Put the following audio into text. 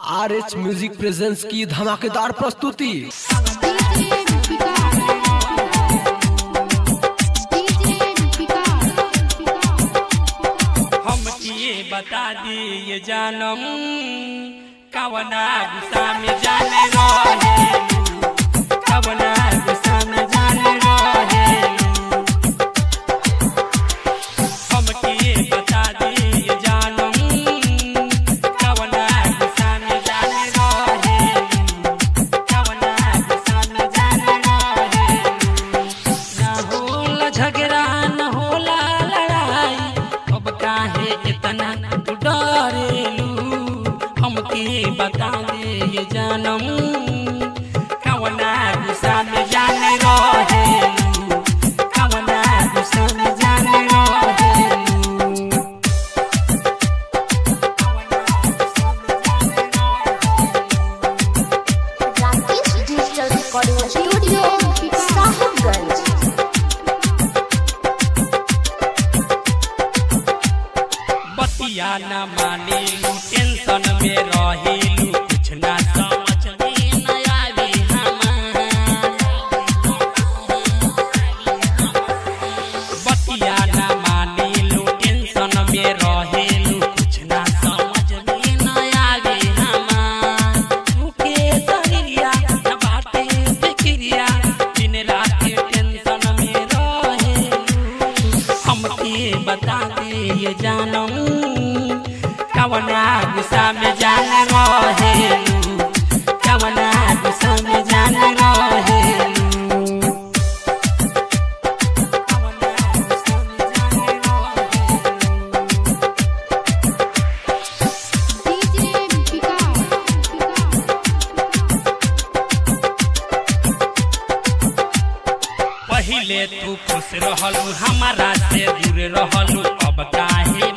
R H music presents की धमाकेदार प्रस्तुति डीजे विकास डीजे विकास हम किए बता दिए जानम कवना गुस्सा में जाने रहे कवना गुस्सा में जाने रहे हम किए बता दिए जानम कवना गुस्सा में जाने रहे कवना गुस्सा में जाने रहे ना होला झगड़ा न होला लड़ाई अब काहे इतना तू डरेलू हमके बता दे ये जानम कवना गुस्सा में जाने रहेलू कवना गुस्सा में जाने रहेलू Rakesh digital recording studio Sahibganj बतिया न मानिलू टेंशन में रहिलू कुछ ना समझ में न आवी हमार बतिया न मानिलू टेंशन में रहिलू कुछ ना समझ में न आवी हमार तुके शरीरिया न बाटे फिक्रिया दिन रात टेंशन में रहेलू हमके बता दे ये जानम कवना गुस्सा में जान रहेलू कवना गुस्सा में जान रहेलू कवना गुस्सा में जान रहेलू डीजे विकास पहिले तू खुश रहलू हमारा से दूर रहलू अब काहे